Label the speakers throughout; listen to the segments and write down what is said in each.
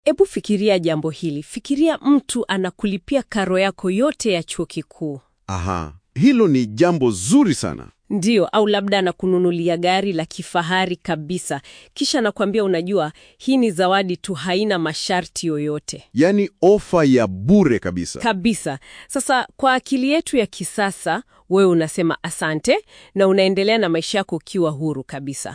Speaker 1: Ebu fikiria jambo hili. Fikiria mtu anakulipia karo yako yote ya chuo kikuu,
Speaker 2: Aha, hilo ni jambo zuri sana.
Speaker 1: ndiyo, au labda anakununulia gari la kifahari kabisa, kisha anakuambia, unajua, hii ni zawadi tu, haina masharti yoyote
Speaker 2: Yaani ofa ya bure kabisa.
Speaker 1: kabisa. Sasa kwa akili yetu ya kisasa, wewe unasema asante na unaendelea na maisha yako ukiwa huru kabisa.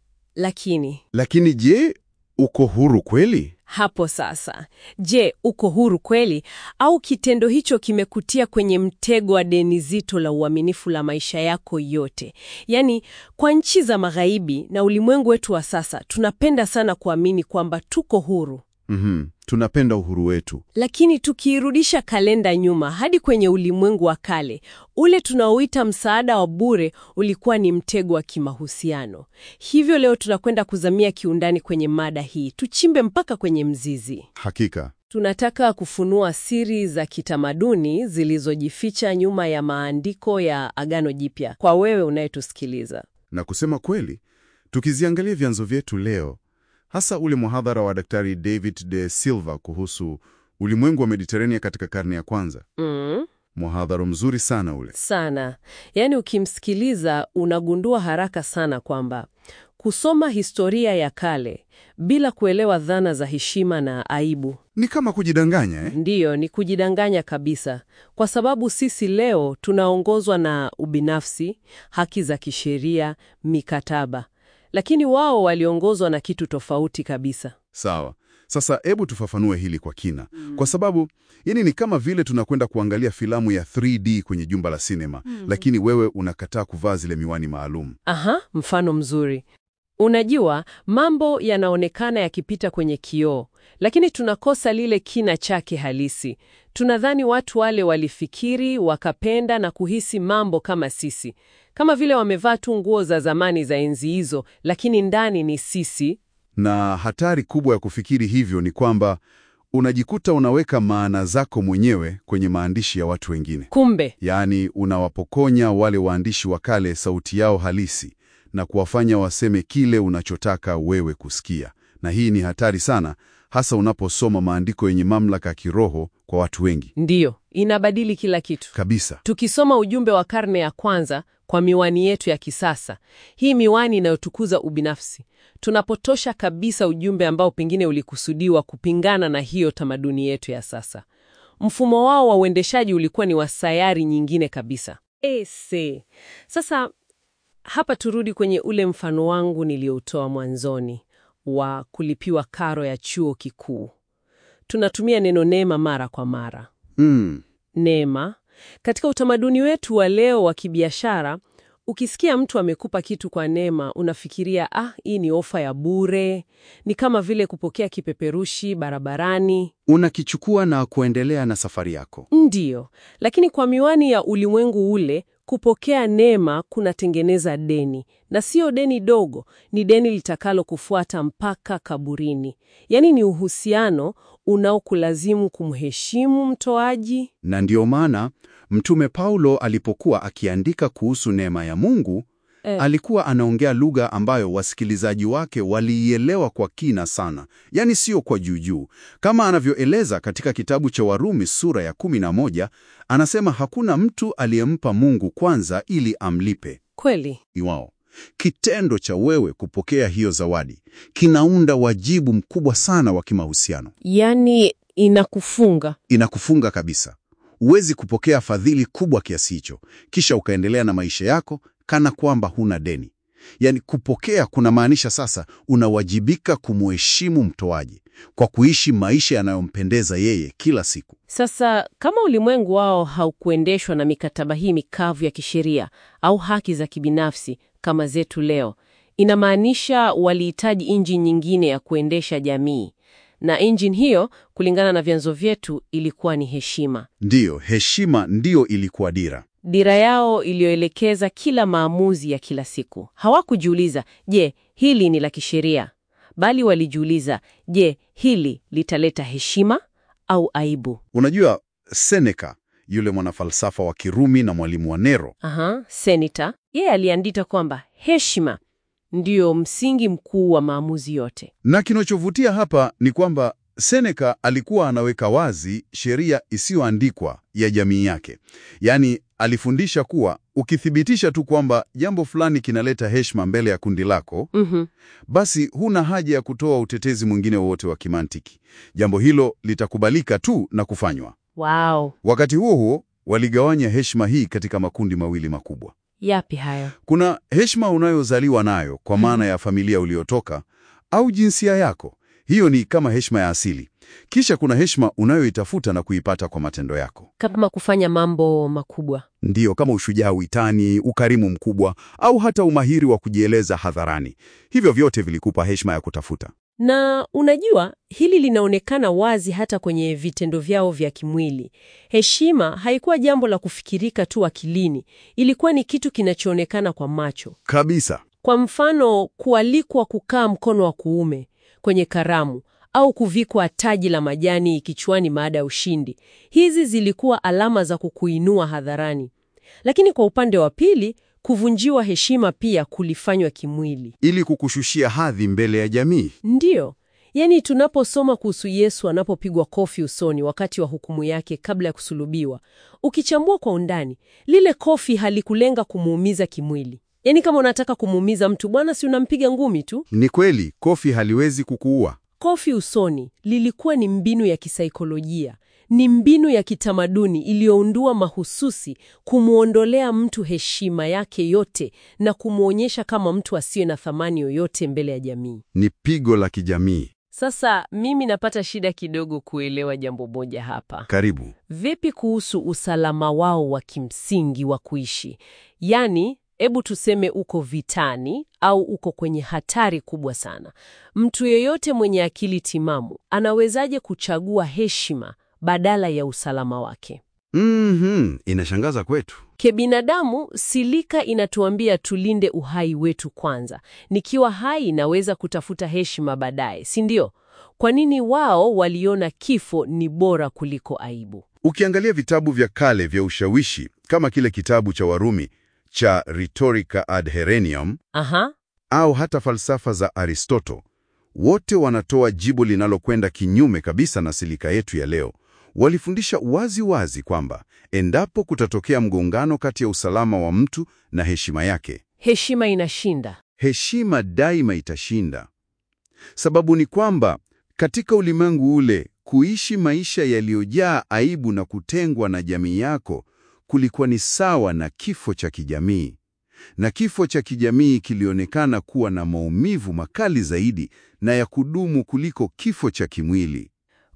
Speaker 1: Lakini
Speaker 2: Lakini je, uko huru kweli?
Speaker 1: hapo sasa, je, uko huru kweli, au kitendo hicho kimekutia kwenye mtego wa deni zito la uaminifu la maisha yako yote? Yaani, kwa nchi za magharibi na ulimwengu wetu wa sasa, tunapenda sana kuamini kwamba tuko huru.
Speaker 2: Mhm, tunapenda uhuru wetu.
Speaker 1: Lakini tukiirudisha kalenda nyuma hadi kwenye ulimwengu wa kale, ule tunaoita msaada wa bure ulikuwa ni mtego wa kimahusiano. Hivyo leo tunakwenda kuzamia kiundani kwenye mada hii, tuchimbe mpaka kwenye mzizi.
Speaker 2: Hakika.
Speaker 1: Tunataka kufunua siri za kitamaduni zilizojificha nyuma ya maandiko ya Agano Jipya kwa wewe unayetusikiliza.
Speaker 2: Na kusema kweli, tukiziangalia vyanzo vyetu leo, hasa ule muhadhara wa Daktari David de Silva kuhusu ulimwengu wa Mediterania katika karne ya kwanza,
Speaker 1: Mm.
Speaker 2: muhadhara mzuri sana ule.
Speaker 1: sana. Yaani ukimsikiliza unagundua haraka sana kwamba kusoma historia ya kale bila kuelewa dhana za heshima na aibu
Speaker 2: Ni kama kujidanganya eh?
Speaker 1: ndiyo ni kujidanganya kabisa, kwa sababu sisi leo tunaongozwa na ubinafsi, haki za kisheria, mikataba, lakini wao waliongozwa na kitu tofauti kabisa.
Speaker 2: Sawa. Sasa hebu tufafanue hili kwa kina, kwa sababu yani ni kama vile tunakwenda kuangalia filamu ya 3D kwenye jumba la sinema, lakini wewe unakataa kuvaa zile miwani maalum.
Speaker 1: Aha, mfano mzuri. Unajua, mambo yanaonekana yakipita kwenye kioo, lakini tunakosa lile kina chake halisi. Tunadhani watu wale walifikiri, wakapenda na kuhisi mambo kama sisi, kama vile wamevaa tu nguo za zamani za enzi hizo, lakini ndani ni sisi.
Speaker 2: Na hatari kubwa ya kufikiri hivyo ni kwamba unajikuta unaweka maana zako mwenyewe kwenye maandishi ya watu wengine.
Speaker 1: Kumbe
Speaker 2: Yaani unawapokonya wale waandishi wa kale sauti yao halisi na kuwafanya waseme kile unachotaka wewe kusikia. Na hii ni hatari sana, hasa unaposoma maandiko yenye mamlaka ya kiroho kwa watu wengi.
Speaker 1: ndiyo inabadili kila kitu.
Speaker 2: Kabisa.
Speaker 1: Tukisoma ujumbe wa karne ya kwanza kwa miwani yetu ya kisasa, hii miwani inayotukuza ubinafsi, tunapotosha kabisa ujumbe ambao pengine ulikusudiwa kupingana na hiyo tamaduni yetu ya sasa. Mfumo wao wa uendeshaji ulikuwa ni wa sayari nyingine kabisa. Ese. Sasa hapa turudi kwenye ule mfano wangu nilioutoa mwanzoni wa kulipiwa karo ya chuo kikuu. Tunatumia neno neema mara kwa mara
Speaker 2: Mm.
Speaker 1: neema. Katika utamaduni wetu wa leo wa kibiashara, ukisikia mtu amekupa kitu kwa neema, unafikiria ah, hii ni ofa ya bure. Ni kama vile kupokea kipeperushi barabarani.
Speaker 3: Unakichukua na kuendelea na safari yako.
Speaker 1: Ndiyo, lakini kwa miwani ya ulimwengu ule, kupokea neema kunatengeneza deni, na sio deni dogo, ni deni litakalo kufuata mpaka kaburini. Yaani ni uhusiano unaokulazimu kumheshimu mtoaji
Speaker 3: Na ndiyo maana Mtume Paulo alipokuwa akiandika kuhusu neema ya Mungu,
Speaker 1: Eh.
Speaker 3: alikuwa anaongea lugha ambayo wasikilizaji wake waliielewa kwa kina sana, yaani sio kwa juujuu. Kama anavyoeleza katika kitabu cha Warumi sura ya 11, anasema hakuna mtu aliyempa Mungu kwanza ili amlipe.
Speaker 1: kweli.
Speaker 3: Iwao kitendo cha wewe kupokea hiyo zawadi kinaunda wajibu mkubwa sana wa kimahusiano.
Speaker 1: Yaani inakufunga.
Speaker 3: Inakufunga kabisa. Huwezi kupokea fadhili kubwa kiasi hicho kisha ukaendelea na maisha yako kana kwamba huna deni. Yaani, kupokea kunamaanisha sasa unawajibika kumheshimu mtoaji kwa kuishi maisha yanayompendeza yeye kila siku.
Speaker 1: Sasa kama ulimwengu wao haukuendeshwa na mikataba hii mikavu ya kisheria au haki za kibinafsi kama zetu leo, inamaanisha walihitaji injini nyingine ya kuendesha jamii, na injini hiyo, kulingana na vyanzo vyetu, ilikuwa ni heshima.
Speaker 3: Ndiyo, heshima ndiyo ilikuwa dira.
Speaker 1: Dira yao iliyoelekeza kila maamuzi ya kila siku. Hawakujiuliza, je, hili ni la kisheria? Bali walijiuliza, je, hili litaleta heshima au aibu?
Speaker 3: Unajua, Seneca yule mwanafalsafa wa Kirumi na mwalimu wa Nero
Speaker 1: Aha, seneta yeye aliandika kwamba heshima ndiyo msingi mkuu wa maamuzi yote.
Speaker 3: Na kinachovutia hapa ni kwamba
Speaker 2: Seneca alikuwa anaweka wazi sheria isiyoandikwa ya jamii yake. Yaani, alifundisha kuwa ukithibitisha tu kwamba jambo fulani kinaleta heshima mbele ya kundi lako,
Speaker 1: Mhm.
Speaker 2: basi huna haja ya kutoa utetezi mwingine wowote wa kimantiki. Jambo hilo litakubalika tu na kufanywa.
Speaker 1: Wow.
Speaker 2: Wakati huo huo, waligawanya heshima hii katika makundi mawili makubwa.
Speaker 1: Yapi hayo?
Speaker 2: Kuna heshima unayozaliwa nayo kwa maana ya familia uliotoka au jinsia yako. Hiyo ni kama heshima ya asili. Kisha kuna heshima unayoitafuta na kuipata kwa matendo yako.
Speaker 1: Kama kufanya mambo makubwa.
Speaker 2: Ndiyo, kama ushujaa uitani, ukarimu mkubwa au hata umahiri wa kujieleza hadharani. Hivyo vyote vilikupa heshima ya kutafuta.
Speaker 1: Na unajua, hili linaonekana wazi hata kwenye vitendo vyao vya kimwili. Heshima haikuwa jambo la kufikirika tu akilini, ilikuwa ni kitu kinachoonekana kwa macho.
Speaker 2: Kabisa.
Speaker 1: Kwa mfano, kualikwa kukaa mkono wa kuume kwenye karamu au kuvikwa taji la majani kichwani baada ya ushindi. Hizi zilikuwa alama za kukuinua hadharani. Lakini kwa upande wa pili, kuvunjiwa heshima pia kulifanywa kimwili.
Speaker 2: Ili kukushushia hadhi mbele ya jamii.
Speaker 1: Ndiyo, yaani tunaposoma kuhusu Yesu anapopigwa kofi usoni wakati wa hukumu yake kabla ya kusulubiwa, ukichambua kwa undani, lile kofi halikulenga kumuumiza kimwili. Yaani kama unataka kumuumiza mtu, bwana, si unampiga ngumi tu.
Speaker 2: Ni kweli, kofi haliwezi kukuua.
Speaker 1: Kofi usoni lilikuwa ni mbinu ya kisaikolojia, ni mbinu ya kitamaduni iliyoundua mahususi kumwondolea mtu heshima yake yote na kumwonyesha kama mtu asiye na thamani yoyote mbele ya jamii.
Speaker 2: Ni pigo la kijamii.
Speaker 1: Sasa mimi napata shida kidogo kuelewa jambo moja hapa.
Speaker 2: Karibu.
Speaker 1: Vipi kuhusu usalama wao wa kimsingi wa kuishi? Yaani, hebu tuseme uko vitani au uko kwenye hatari kubwa sana. Mtu yeyote mwenye akili timamu anawezaje kuchagua heshima badala ya usalama wake?
Speaker 2: Mhm, inashangaza kwetu.
Speaker 1: Kibinadamu, silika inatuambia tulinde uhai wetu kwanza. Nikiwa hai naweza kutafuta heshima baadaye, si ndio? Kwa nini wao waliona kifo ni bora kuliko aibu?
Speaker 2: Ukiangalia vitabu vya kale vya ushawishi kama kile kitabu cha Warumi cha Rhetorica ad Herenium
Speaker 1: Aha,
Speaker 2: au hata falsafa za Aristoto, wote wanatoa jibu linalokwenda kinyume kabisa na silika yetu ya leo. Walifundisha wazi wazi kwamba endapo kutatokea mgongano kati ya usalama wa mtu na heshima yake,
Speaker 1: heshima inashinda.
Speaker 2: heshima daima itashinda. Sababu ni kwamba katika ulimwengu ule, kuishi maisha yaliyojaa aibu na kutengwa na jamii yako kulikuwa ni sawa na kifo cha kijamii, na kifo cha kijamii kilionekana kuwa na maumivu makali zaidi na ya kudumu kuliko kifo cha kimwili.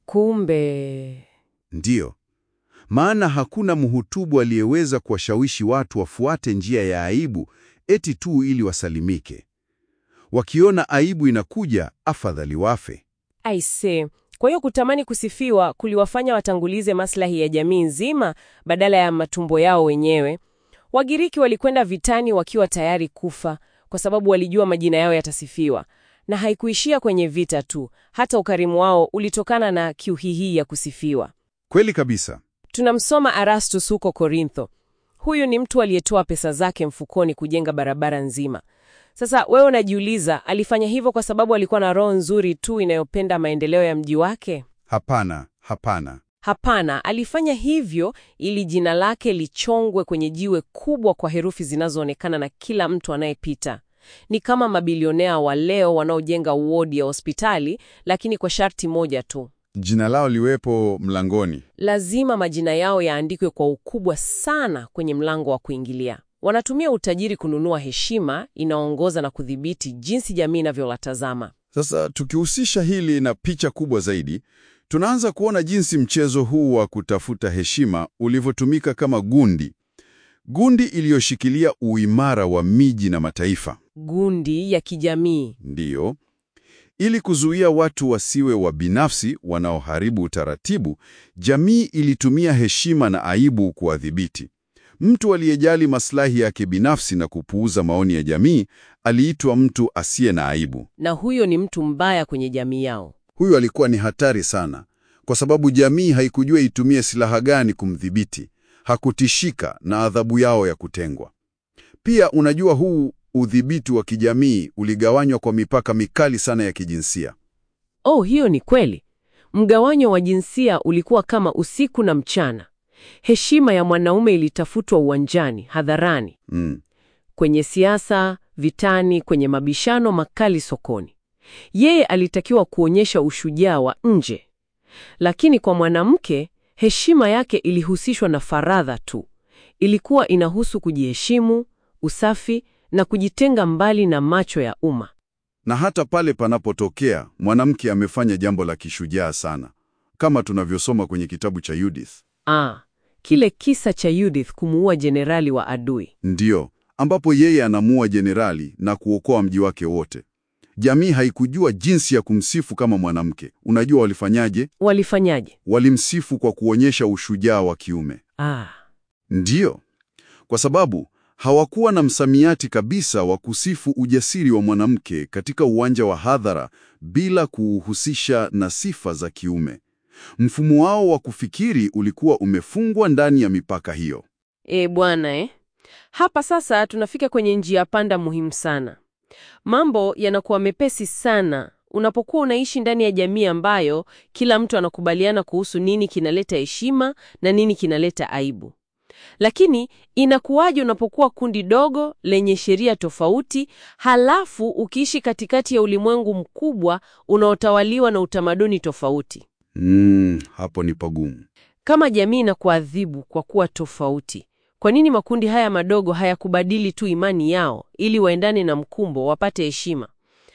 Speaker 1: Kumbe
Speaker 2: Ndiyo, maana hakuna mhutubu aliyeweza kuwashawishi watu wafuate njia ya aibu eti tu ili wasalimike. Wakiona aibu inakuja, afadhali wafe.
Speaker 1: aise. Kwa hiyo kutamani kusifiwa kuliwafanya watangulize maslahi ya jamii nzima badala ya matumbo yao wenyewe. Wagiriki walikwenda vitani wakiwa tayari kufa kwa sababu walijua majina yao yatasifiwa, na haikuishia kwenye vita tu. Hata ukarimu wao ulitokana na kiu hii ya kusifiwa.
Speaker 2: Kweli kabisa.
Speaker 1: Tunamsoma Erastus huko Korintho. Huyu ni mtu aliyetoa pesa zake mfukoni kujenga barabara nzima. Sasa wewe unajiuliza, alifanya hivyo kwa sababu alikuwa na roho nzuri tu inayopenda maendeleo ya mji wake?
Speaker 2: Hapana, hapana.
Speaker 1: Hapana, alifanya hivyo ili jina lake lichongwe kwenye jiwe kubwa kwa herufi zinazoonekana na kila mtu anayepita. Ni kama mabilionea wa leo wanaojenga wodi ya hospitali, lakini kwa sharti moja tu.
Speaker 2: Jina lao liwepo mlangoni.
Speaker 1: Lazima majina yao yaandikwe kwa ukubwa sana kwenye mlango wa kuingilia. Wanatumia utajiri kununua heshima inaongoza na kudhibiti jinsi jamii inavyowatazama.
Speaker 2: Sasa tukihusisha hili na picha kubwa zaidi, tunaanza kuona jinsi mchezo huu wa kutafuta heshima ulivyotumika kama gundi, gundi iliyoshikilia uimara wa miji na mataifa.
Speaker 1: Gundi ya kijamii.
Speaker 2: Ndiyo, ili kuzuia watu wasiwe wa binafsi wanaoharibu utaratibu, jamii ilitumia heshima na aibu kuwadhibiti. Mtu aliyejali maslahi yake binafsi na kupuuza maoni ya jamii aliitwa mtu asiye na aibu.
Speaker 1: Na huyo ni mtu mbaya kwenye jamii yao.
Speaker 2: Huyu alikuwa ni hatari sana, kwa sababu jamii haikujua itumie silaha gani kumdhibiti. Hakutishika na adhabu yao ya kutengwa. Pia unajua, huu udhibiti wa kijamii uligawanywa kwa mipaka mikali sana ya kijinsia.
Speaker 1: Oh, hiyo ni kweli. Mgawanyo wa jinsia ulikuwa kama usiku na mchana. Heshima ya mwanaume ilitafutwa uwanjani, hadharani,
Speaker 2: Mm.
Speaker 1: kwenye siasa, vitani, kwenye mabishano makali sokoni. Yeye alitakiwa kuonyesha ushujaa wa nje. Lakini kwa mwanamke, heshima yake ilihusishwa na faradha tu. Ilikuwa inahusu kujiheshimu, usafi na kujitenga mbali na macho ya umma.
Speaker 2: Na hata pale panapotokea mwanamke amefanya jambo la kishujaa sana, kama tunavyosoma kwenye kitabu cha Judith,
Speaker 1: Ah, kile kisa cha Judith kumuua jenerali wa adui.
Speaker 2: ndiyo ambapo yeye anamua jenerali na kuokoa mji wake wote. Jamii haikujua jinsi ya kumsifu kama mwanamke. Unajua walifanyaje?
Speaker 1: Walifanyaje?
Speaker 2: Walimsifu kwa kuonyesha ushujaa wa kiume.
Speaker 1: Ah,
Speaker 2: Ndiyo, kwa sababu hawakuwa na msamiati kabisa wa kusifu ujasiri wa mwanamke katika uwanja wa hadhara bila kuuhusisha na sifa za kiume. Mfumo wao wa kufikiri ulikuwa umefungwa ndani ya mipaka hiyo.
Speaker 1: e bwana eh. Hapa sasa tunafika kwenye njia panda muhimu sana. Mambo yanakuwa mepesi sana unapokuwa unaishi ndani ya jamii ambayo kila mtu anakubaliana kuhusu nini kinaleta heshima na nini kinaleta aibu. Lakini inakuwaje unapokuwa kundi dogo lenye sheria tofauti, halafu ukiishi katikati ya ulimwengu mkubwa unaotawaliwa na utamaduni tofauti?
Speaker 2: Mm, hapo ni pagumu.
Speaker 1: Kama jamii inakuadhibu kwa kuwa tofauti, kwa nini makundi haya madogo hayakubadili tu imani yao ili waendane na mkumbo, wapate heshima?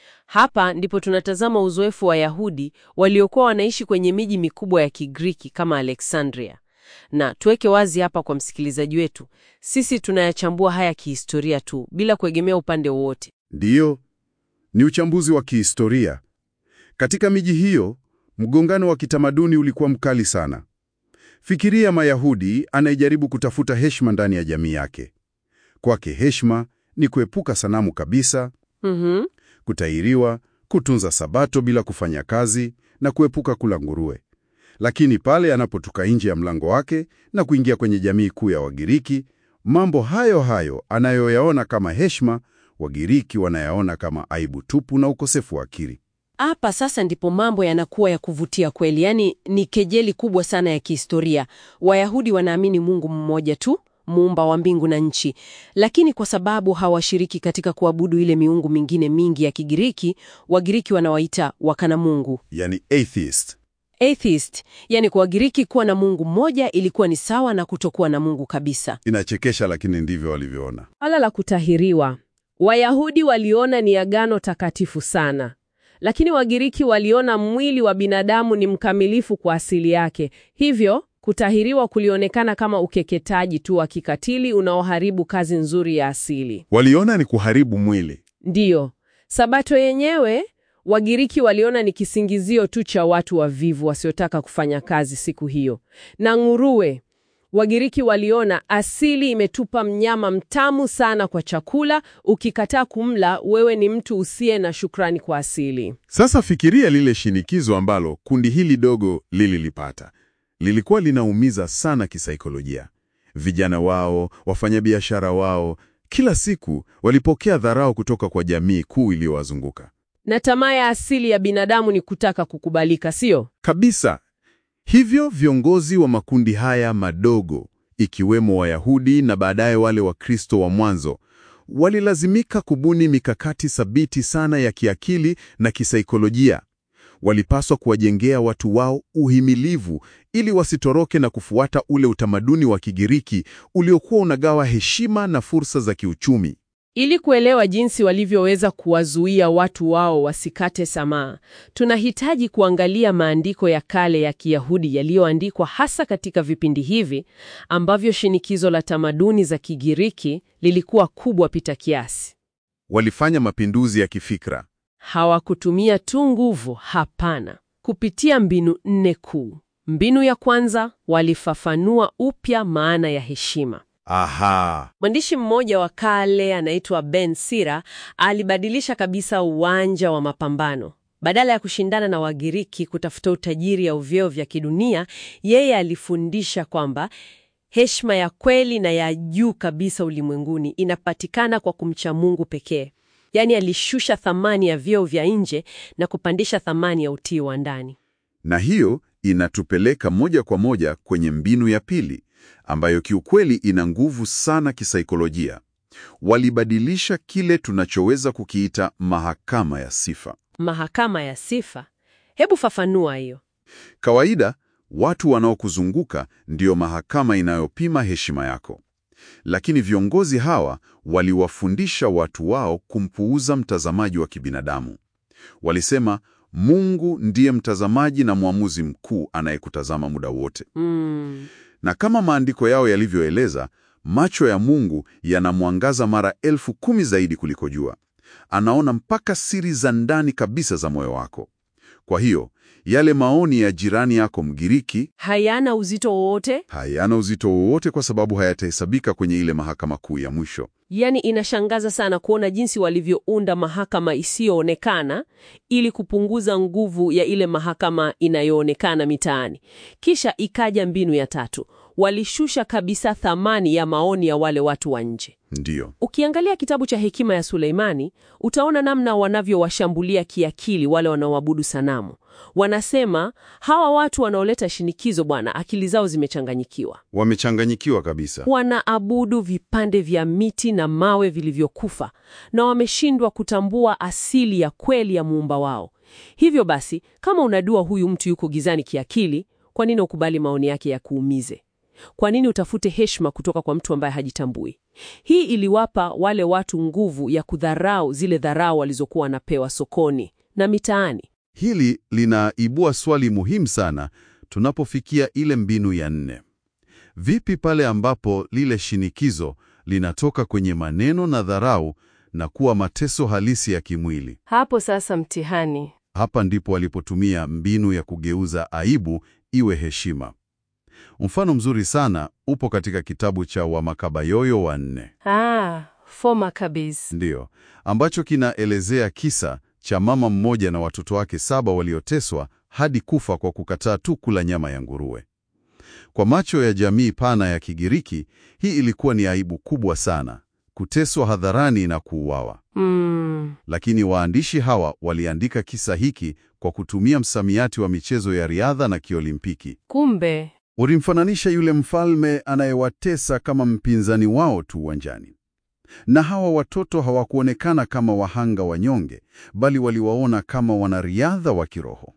Speaker 1: Hapa ndipo tunatazama uzoefu wa Wayahudi waliokuwa wanaishi kwenye miji mikubwa ya Kigiriki kama Alexandria. Na tuweke wazi hapa kwa msikilizaji wetu, sisi tunayachambua haya kihistoria tu bila kuegemea upande wowote.
Speaker 2: Ndiyo, ni uchambuzi wa kihistoria. Katika miji hiyo, mgongano wa kitamaduni ulikuwa mkali sana. Fikiria Mayahudi anayejaribu kutafuta heshima ndani ya jamii yake. Kwake heshima ni kuepuka sanamu kabisa,
Speaker 1: Mhm.
Speaker 2: kutahiriwa, kutunza sabato bila kufanya kazi na kuepuka kula nguruwe. Lakini pale anapotoka nje ya mlango wake na kuingia kwenye jamii kuu ya Wagiriki, mambo hayo hayo anayoyaona kama heshima, Wagiriki wanayaona kama aibu tupu na ukosefu wa akili.
Speaker 1: Hapa sasa ndipo mambo yanakuwa ya kuvutia kweli, yaani ni kejeli kubwa sana ya kihistoria. Wayahudi wanaamini Mungu mmoja tu, muumba wa mbingu na nchi, lakini kwa sababu hawashiriki katika kuabudu ile miungu mingine mingi ya Kigiriki, Wagiriki wanawaita wakana Mungu,
Speaker 2: Yani atheist.
Speaker 1: atheist. Yani kwa Wagiriki kuwa na Mungu mmoja ilikuwa ni sawa na kutokuwa na Mungu kabisa.
Speaker 2: Inachekesha, lakini ndivyo walivyoona.
Speaker 1: Swala la kutahiriwa, Wayahudi waliona ni agano takatifu sana, lakini Wagiriki waliona mwili wa binadamu ni mkamilifu kwa asili yake. Hivyo kutahiriwa kulionekana kama ukeketaji tu wa kikatili unaoharibu kazi nzuri ya asili.
Speaker 2: Waliona ni kuharibu mwili.
Speaker 1: Ndiyo, Sabato yenyewe Wagiriki waliona ni kisingizio tu cha watu wavivu wasiotaka kufanya kazi siku hiyo. Na nguruwe, Wagiriki waliona asili imetupa mnyama mtamu sana kwa chakula, ukikataa kumla wewe ni mtu usiye na shukrani kwa asili.
Speaker 4: Sasa fikiria lile shinikizo ambalo kundi hili dogo lililipata. Lilikuwa linaumiza sana kisaikolojia. Vijana wao, wafanyabiashara wao, kila siku walipokea dharau kutoka kwa jamii kuu iliyowazunguka.
Speaker 1: Na tamaa ya asili ya binadamu ni kutaka kukubalika, sio?
Speaker 4: Kabisa. Hivyo viongozi wa makundi haya madogo, ikiwemo Wayahudi na baadaye wale Wakristo wa mwanzo, walilazimika kubuni mikakati thabiti sana ya kiakili na kisaikolojia. Walipaswa kuwajengea watu wao uhimilivu ili wasitoroke na kufuata ule utamaduni wa Kigiriki uliokuwa unagawa heshima na fursa za kiuchumi.
Speaker 1: Ili kuelewa jinsi walivyoweza kuwazuia watu wao wasikate tamaa, tunahitaji kuangalia maandiko ya kale ya Kiyahudi yaliyoandikwa hasa katika vipindi hivi ambavyo shinikizo la tamaduni za Kigiriki lilikuwa kubwa pita kiasi.
Speaker 4: Walifanya mapinduzi ya kifikra.
Speaker 1: Hawakutumia tu nguvu, hapana, kupitia mbinu nne kuu. Mbinu ya kwanza, walifafanua upya maana ya heshima.
Speaker 4: Aha.
Speaker 1: Mwandishi mmoja wa kale anaitwa Ben Sira alibadilisha kabisa uwanja wa mapambano. Badala ya kushindana na Wagiriki kutafuta utajiri au vyeo vya kidunia, yeye alifundisha kwamba heshima ya kweli na ya juu kabisa ulimwenguni inapatikana kwa kumcha Mungu pekee. Yaani alishusha thamani ya vyeo vya nje na kupandisha thamani ya utii wa ndani.
Speaker 2: Na hiyo inatupeleka moja kwa moja kwenye mbinu ya pili, ambayo kiukweli ina nguvu sana kisaikolojia. Walibadilisha kile tunachoweza kukiita mahakama ya sifa.
Speaker 1: Mahakama ya sifa. Hebu fafanua hiyo.
Speaker 2: Kawaida, watu wanaokuzunguka ndiyo mahakama inayopima heshima yako. Lakini viongozi hawa waliwafundisha watu wao kumpuuza mtazamaji wa kibinadamu. Walisema Mungu ndiye mtazamaji na mwamuzi mkuu anayekutazama muda wote.
Speaker 1: Mm.
Speaker 2: Na kama maandiko yao yalivyoeleza, macho ya Mungu yanamwangaza mara elfu kumi zaidi kuliko jua. Anaona mpaka siri za ndani kabisa za moyo wako. Kwa hiyo, yale maoni ya jirani yako Mgiriki
Speaker 1: Hayana uzito wowote?
Speaker 2: hayana uzito wowote kwa sababu hayatahesabika kwenye ile mahakama kuu ya mwisho.
Speaker 1: Yaani inashangaza sana kuona jinsi walivyounda mahakama isiyoonekana ili kupunguza nguvu ya ile mahakama inayoonekana mitaani. Kisha ikaja mbinu ya tatu. Walishusha kabisa thamani ya maoni ya wale watu wa nje.
Speaker 2: Ndiyo,
Speaker 1: Ukiangalia kitabu cha Hekima ya Suleimani, utaona namna wanavyowashambulia kiakili wale wanaoabudu sanamu. Wanasema hawa watu wanaoleta shinikizo, bwana, akili zao zimechanganyikiwa.
Speaker 2: wamechanganyikiwa kabisa.
Speaker 1: Wanaabudu vipande vya miti na mawe vilivyokufa na wameshindwa kutambua asili ya kweli ya muumba wao. Hivyo basi, kama unadua huyu mtu yuko gizani kiakili, kwa nini ukubali maoni yake ya kuumize? Kwa nini utafute heshima kutoka kwa mtu ambaye hajitambui? Hii iliwapa wale watu nguvu ya kudharau zile dharau walizokuwa wanapewa sokoni na mitaani.
Speaker 2: Hili linaibua swali muhimu sana tunapofikia ile mbinu ya nne. Vipi pale ambapo lile shinikizo linatoka kwenye maneno na dharau na kuwa mateso halisi ya kimwili?
Speaker 1: Hapo sasa mtihani.
Speaker 2: Hapa ndipo walipotumia mbinu ya kugeuza aibu iwe heshima. Mfano mzuri sana upo katika kitabu cha Wamakabayoyo wa nne,
Speaker 1: Ah, foma kabisa.
Speaker 2: ndiyo, ambacho kinaelezea kisa cha mama mmoja na watoto wake saba walioteswa hadi kufa kwa kukataa tu kula nyama ya nguruwe. Kwa macho ya jamii pana ya Kigiriki, hii ilikuwa ni aibu kubwa sana, kuteswa hadharani na kuuawa.
Speaker 1: Mm.
Speaker 2: Lakini waandishi hawa waliandika kisa hiki kwa kutumia msamiati wa michezo ya riadha na kiolimpiki.
Speaker 1: Kumbe
Speaker 2: Ulimfananisha yule mfalme anayewatesa kama mpinzani wao tu uwanjani. Na hawa watoto hawakuonekana kama wahanga wanyonge, bali waliwaona kama wanariadha wa kiroho.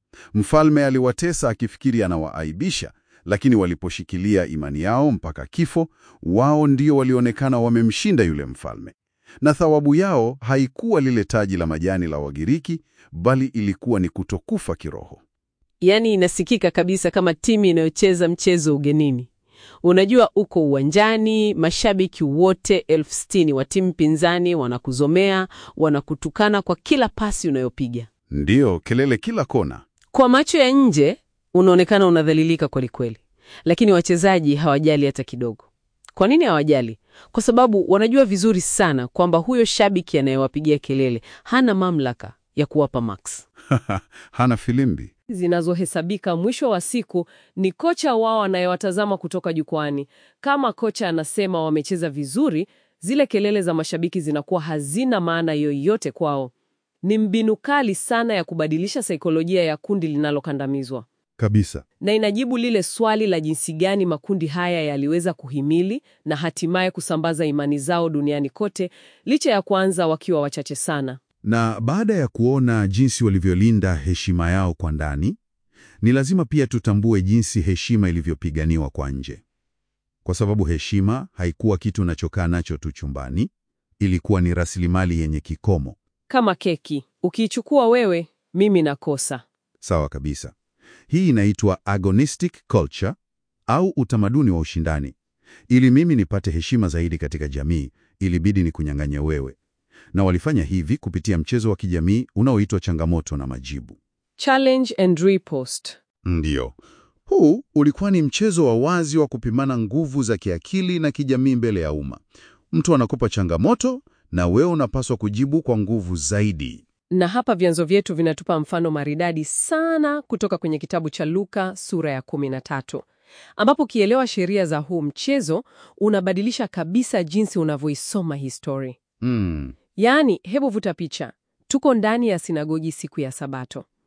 Speaker 2: Mfalme aliwatesa akifikiri anawaaibisha, lakini waliposhikilia imani yao mpaka kifo, wao ndio walionekana wamemshinda yule mfalme. Na thawabu yao haikuwa lile taji la majani la Wagiriki, bali ilikuwa ni kutokufa kiroho.
Speaker 1: Yaani inasikika kabisa kama timu inayocheza mchezo ugenini. Unajua, uko uwanjani, mashabiki wote elfu sitini wa timu pinzani wanakuzomea, wanakutukana kwa kila pasi unayopiga.
Speaker 2: Ndiyo, kelele kila kona.
Speaker 1: Kwa macho ya nje unaonekana unadhalilika kwelikweli, lakini wachezaji hawajali hata kidogo. Kwa nini hawajali? Kwa sababu wanajua vizuri sana kwamba huyo shabiki anayewapigia kelele hana mamlaka ya kuwapa max
Speaker 2: Hana filimbi.
Speaker 1: zinazohesabika mwisho wa siku ni kocha wao anayewatazama kutoka jukwani. Kama kocha anasema wamecheza vizuri, zile kelele za mashabiki zinakuwa hazina maana yoyote kwao. Ni mbinu kali sana ya kubadilisha saikolojia ya kundi linalokandamizwa,
Speaker 2: Kabisa.
Speaker 1: na inajibu lile swali la jinsi gani makundi haya yaliweza kuhimili na hatimaye kusambaza imani zao duniani kote, licha ya kuanza wakiwa wachache sana.
Speaker 2: Na baada ya kuona jinsi walivyolinda heshima yao kwa ndani, ni lazima pia tutambue jinsi heshima ilivyopiganiwa kwa nje. Kwa sababu heshima haikuwa kitu unachokaa nacho tu chumbani, ilikuwa ni rasilimali yenye kikomo.
Speaker 1: Kama keki, ukiichukua wewe, mimi nakosa.
Speaker 2: Sawa kabisa. Hii inaitwa agonistic culture au utamaduni wa ushindani. Ili mimi nipate heshima zaidi katika jamii, ilibidi ni kunyang'anye wewe. Na walifanya hivi kupitia mchezo wa kijamii unaoitwa changamoto na majibu.
Speaker 1: Challenge and riposte.
Speaker 2: Ndiyo. Huu ulikuwa ni mchezo wa wazi wa kupimana nguvu za kiakili na kijamii mbele ya umma. Mtu anakupa changamoto na wewe unapaswa kujibu kwa nguvu zaidi.
Speaker 1: Na hapa vyanzo vyetu vinatupa mfano maridadi sana kutoka kwenye kitabu cha Luka sura ya 13, ambapo ukielewa sheria za huu mchezo unabadilisha kabisa jinsi unavyoisoma histori.
Speaker 2: Mm.
Speaker 1: Yaani, hebu vuta picha. Tuko ndani ya sinagogi siku ya Sabato.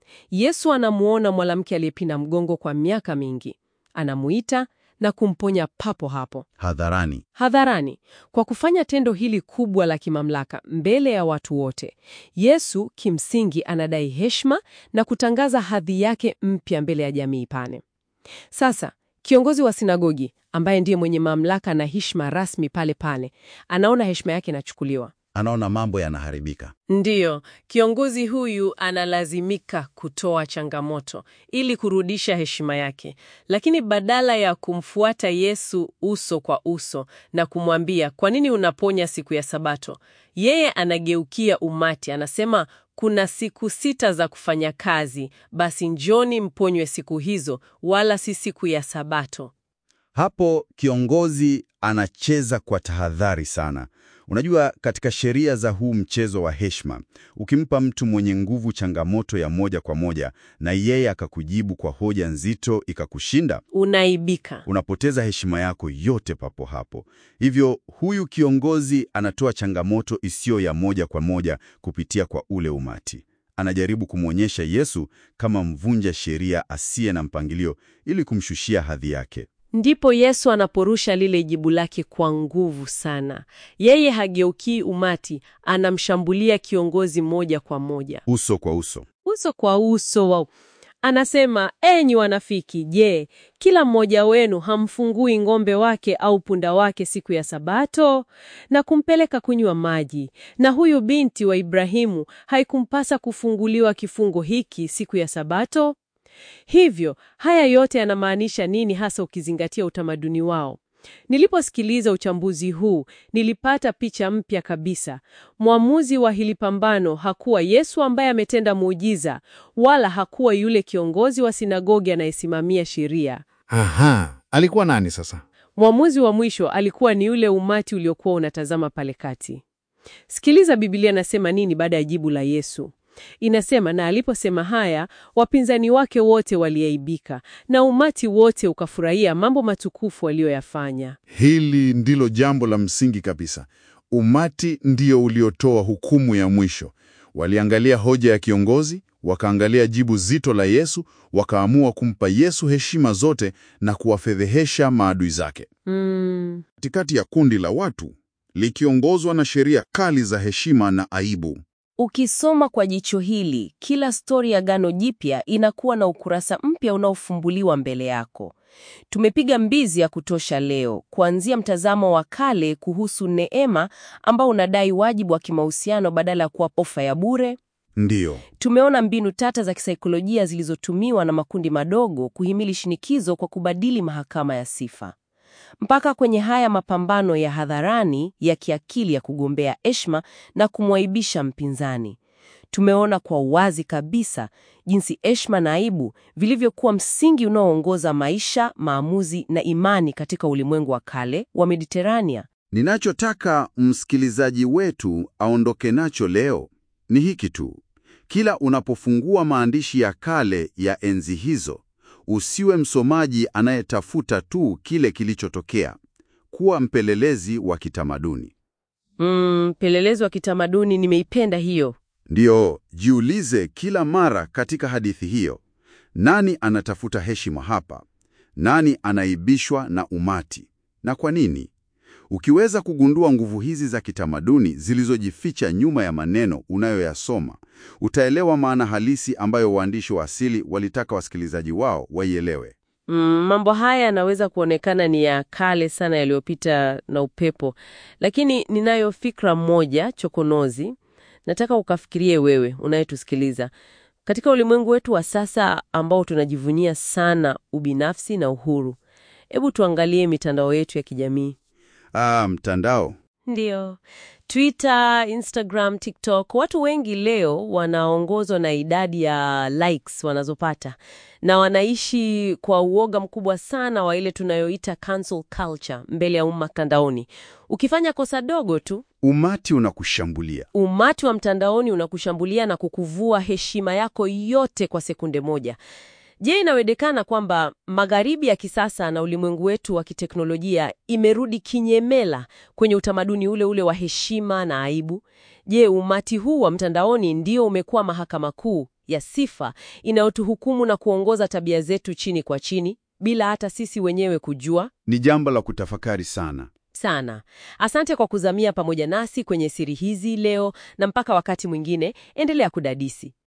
Speaker 1: Yesu anamuona mwanamke aliyepinda mgongo kwa miaka mingi, anamuita na kumponya papo hapo
Speaker 3: Hadharani.
Speaker 1: hadharani. Kwa kufanya tendo hili kubwa la kimamlaka mbele ya watu wote, Yesu kimsingi anadai heshima na kutangaza hadhi yake mpya mbele ya jamii pane. Sasa kiongozi wa sinagogi ambaye ndiye mwenye mamlaka na heshima rasmi pale pale, anaona heshima yake inachukuliwa.
Speaker 3: Anaona mambo yanaharibika.
Speaker 1: Ndiyo, kiongozi huyu analazimika kutoa changamoto ili kurudisha heshima yake, lakini badala ya kumfuata Yesu uso kwa uso na kumwambia kwa nini unaponya siku ya Sabato, yeye anageukia umati, anasema kuna siku sita za kufanya kazi, basi njoni mponywe siku hizo, wala si siku ya Sabato.
Speaker 3: Hapo kiongozi anacheza kwa tahadhari sana. Unajua, katika sheria za huu mchezo wa heshima, ukimpa mtu mwenye nguvu changamoto ya moja kwa moja na yeye akakujibu kwa hoja nzito ikakushinda,
Speaker 1: Unaibika.
Speaker 3: unapoteza heshima yako yote papo hapo. Hivyo huyu kiongozi anatoa changamoto isiyo ya moja kwa moja kupitia kwa ule umati. Anajaribu kumwonyesha Yesu kama mvunja sheria asiye na mpangilio ili kumshushia hadhi yake.
Speaker 1: Ndipo Yesu anaporusha lile jibu lake kwa nguvu sana. Yeye hageukii umati, anamshambulia kiongozi moja kwa moja,
Speaker 3: Uso kwa uso.
Speaker 1: uso kwa uso. Wa anasema, enyi wanafiki, je, kila mmoja wenu hamfungui ng'ombe wake au punda wake siku ya Sabato na kumpeleka kunywa maji? Na huyu binti wa Ibrahimu haikumpasa kufunguliwa kifungo hiki siku ya Sabato? Hivyo, haya yote yanamaanisha nini hasa ukizingatia utamaduni wao? Niliposikiliza uchambuzi huu, nilipata picha mpya kabisa. Mwamuzi wa hili pambano hakuwa Yesu ambaye ametenda muujiza, wala hakuwa yule kiongozi wa sinagogi anayesimamia sheria.
Speaker 4: Aha, alikuwa nani sasa?
Speaker 1: Mwamuzi wa mwisho alikuwa ni yule umati uliokuwa unatazama pale kati. Sikiliza Biblia nasema nini baada ya jibu la Yesu. Inasema, na aliposema haya, wapinzani wake wote waliaibika, na umati wote ukafurahia mambo matukufu aliyoyafanya.
Speaker 2: Hili ndilo jambo la msingi kabisa. Umati ndio uliotoa hukumu ya mwisho. Waliangalia hoja ya kiongozi, wakaangalia jibu zito la Yesu, wakaamua kumpa Yesu heshima zote na kuwafedhehesha maadui zake.
Speaker 1: Mm,
Speaker 2: Katikati ya kundi la watu likiongozwa na sheria kali za heshima na aibu.
Speaker 5: Ukisoma kwa jicho hili, kila stori ya Agano Jipya inakuwa na ukurasa mpya unaofumbuliwa mbele yako. Tumepiga mbizi ya kutosha leo, kuanzia mtazamo wa kale kuhusu neema ambao unadai wajibu wa kimahusiano badala ya kuwa ofa ya bure.
Speaker 2: Ndiyo,
Speaker 5: Tumeona mbinu tata za kisaikolojia zilizotumiwa na makundi madogo kuhimili shinikizo kwa kubadili mahakama ya sifa, mpaka kwenye haya mapambano ya hadharani ya kiakili ya kugombea heshima na kumwaibisha mpinzani. Tumeona kwa uwazi kabisa jinsi heshima na aibu vilivyokuwa msingi unaoongoza maisha, maamuzi na imani katika ulimwengu wa kale wa Mediterania.
Speaker 3: Ninachotaka msikilizaji wetu aondoke nacho leo ni hiki tu. Kila unapofungua maandishi ya kale ya enzi hizo, usiwe msomaji anayetafuta tu kile kilichotokea. Kuwa mpelelezi wa kitamaduni.
Speaker 1: mm, mpelelezi wa kitamaduni, nimeipenda hiyo.
Speaker 3: Ndiyo, jiulize kila mara katika hadithi hiyo, nani anatafuta heshima hapa? Nani anaibishwa na umati? Na kwa nini? Ukiweza kugundua nguvu hizi za kitamaduni zilizojificha nyuma ya maneno unayoyasoma, utaelewa maana halisi ambayo waandishi wa asili walitaka wasikilizaji wao waielewe.
Speaker 1: Mm, mambo haya yanaweza kuonekana ni ya kale sana yaliyopita na upepo, lakini ninayo fikra moja chokonozi. Nataka ukafikirie wewe unayetusikiliza. Katika ulimwengu wetu wa sasa ambao tunajivunia sana ubinafsi na uhuru, hebu tuangalie mitandao yetu ya kijamii.
Speaker 3: Ah, mtandao.
Speaker 1: Ndiyo, Twitter, Instagram, TikTok. Watu wengi leo wanaongozwa na idadi ya likes wanazopata na wanaishi kwa uoga mkubwa sana wa ile tunayoita cancel culture mbele ya umma mtandaoni. Ukifanya kosa dogo tu,
Speaker 3: Umati unakushambulia.
Speaker 1: umati wa mtandaoni unakushambulia na kukuvua heshima yako yote kwa sekunde moja. Je, inawezekana kwamba magharibi ya kisasa na ulimwengu wetu wa kiteknolojia imerudi kinyemela kwenye utamaduni ule ule wa heshima na aibu? Je, umati huu wa mtandaoni ndio umekuwa mahakama kuu
Speaker 5: ya sifa inayotuhukumu na kuongoza tabia zetu chini kwa chini bila hata sisi wenyewe kujua
Speaker 2: Ni jambo la kutafakari sana.
Speaker 5: sana. Asante kwa kuzamia pamoja nasi kwenye siri hizi leo, na mpaka wakati mwingine, endelea kudadisi.